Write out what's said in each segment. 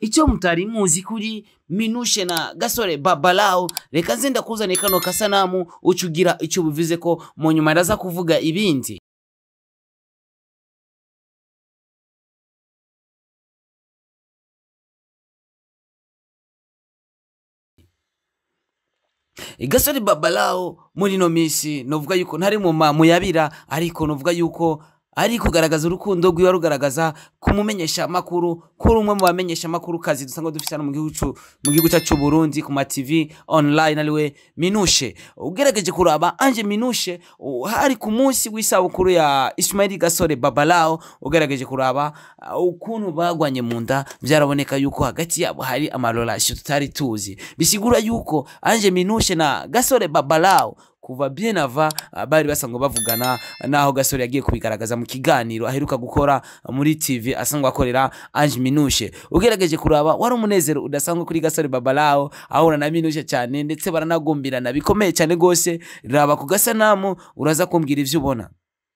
icyo mutari muzi kuri minushe na gasore babalao reka nze ndakuzaniye kano kasanamu uca ugira icyo bivuze ko mu nyuma ndaza kuvuga ibindi gasore babalao muri ino minsi novuga yuko ntari mu ma- muyabira ariko novuga yuko ari kugaragaza urukundo rwiwe rugaragaza kumumenyesha amakuru kuri umwe mu bamenyesha amakuru kazi dusanga dufite hano mu gihugu cu- mu gihugu cyacu cy'u Burundi ku ma TV online ariwe Minushe ugerageje kuraba Ange Minushe u- hari ku munsi w'isabukuru ya Ismail Gasore Babalao ugerageje kuraba uh, ukuntu bagwanye mu nda byaraboneka yuko hagati yabo hari amarorasyo tutari tuzi bisigura yuko Ange Minushe na Gasore Babalao kuva bien ava uh, bari basanzwe bavugana naho gasore yagiye kubigaragaza mu kiganiro aheruka gukora muri tv asanzwe akorera ange minushe ugerageje kuraba wari umunezero udasanzwe kuri gasore babalao ahura na minushe cyane ndetse baranagumbirana bikomeye cyane rwose raba ku gasanamu uraza kumbwira ivyo ubona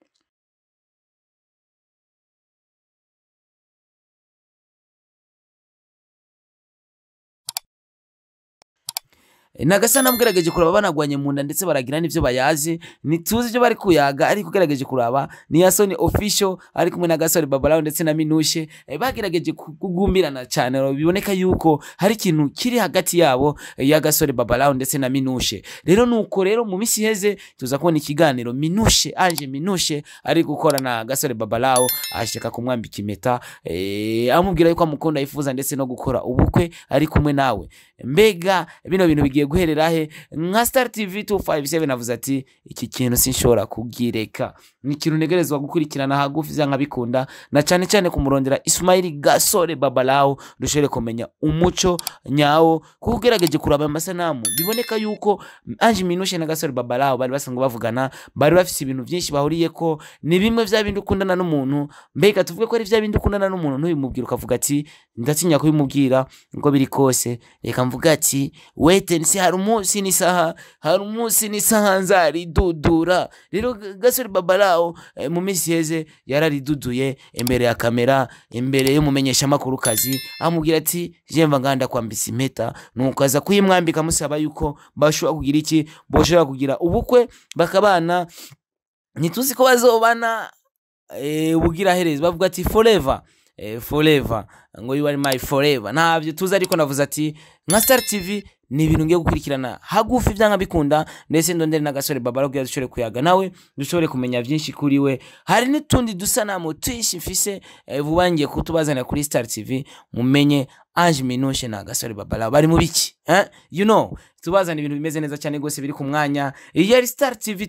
nagasana mugerageje kuraba banagwanye mu nda ndetse baragira n'ivyo bayazi ntituzi ivyo bari kuyaga ariko ugerageje kuraba ni yasoni official ari kumwe na gasore babalao ndetse na minushe eh, bagerageje ku- kugumbirana cyane biboneka yuko hari ikintu kiri hagati yabo eh, ya gasore babalao ndetse na minushe rero nuko rero mu misi iheze tuza kubona ikiganiro minushe anje minushe ari gukora na gasore babalao ashaka kumwambika impeta eh, amubwira yuko amukunda yifuza ndetse no gukora ubukwe ari kumwe nawe mbega bino bintu bigiye guherera he nka star tv 257 avuze ati iki kintu sinshobora kugireka ni ikintu ntegerezwa gukurikirana hagufi vya nkabikunda na cyane cyane kumurondera ismaili gasore babalao dushobore kumenya umuco nyawo kuko ugerageje kuraba amasanamu biboneka yuko ange minushe na gasore babalao bari basanzwe bavugana bari bafise ibintu byinshi bahuriyeko ni bimwe vya bindi ukundana n'umuntu mbega tuvuge ko ari vya bindi ukundana n'umuntu ntubimubwira ukavuga ati ndatinya kubimubwira uko biri kose reka mvuga ati wete nsi hari umunsi n'isaha hari umunsi n'isaha nzaridudura rero G- gasore babalao eh, mu minsi iheze yarariduduye imbere ya kamera imbere y'umumenyeshamakuru kazi amubwira ati jemva nganda kwambisa impeta nuko aza kuyimwambika amusaba yuko bashobora kugira iki boshobora kugira ubukwe bakabana ntituzi ko bazobana eh, ubugira herezi bavuga ati forever eh, forever ngo you are my forever ntabyo tuzi ariko navuze ati nka star tv ni ibintu ngiye gukurikirana hagufi byanga bikunda ndetse ndondere n'agasore babara kugira dushobore kuyaga nawe dushobore kumenya byinshi kuri we hari n'utundi dusanamu twinshi mfise eh, vuba ngiye kutubazanira kuri star tv mumenye ange minushe na gasore babara bari mu biki eh? you know tubazana ibintu bimeze neza cyane rwose biri ku mwanya iyi yari star tv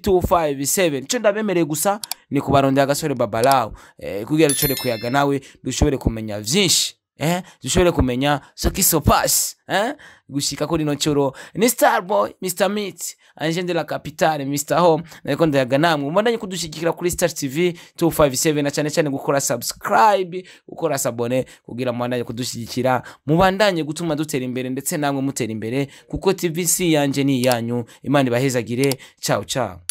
257 icyo ndabemereye gusa ni kubarondera agasore babalawo eh, kugira dushobore kuyaga nawe dushobore kumenya vyinshi eh, dushobore kumenya sokisopasi eh, gushika kuri ino curo ni starboy mr meat anje de la capitale mr home nariko ndayaga namwe mubandanye kudushigikira kuri star tv 257 na cyane cyane gukora subscribe gukora sabone kugira mubandanye kudushigikira mubandanye gutuma dutera imbere ndetse namwe mutera imbere kuko tvc yanje ni iyanyu imana ibahezagire ciao ciao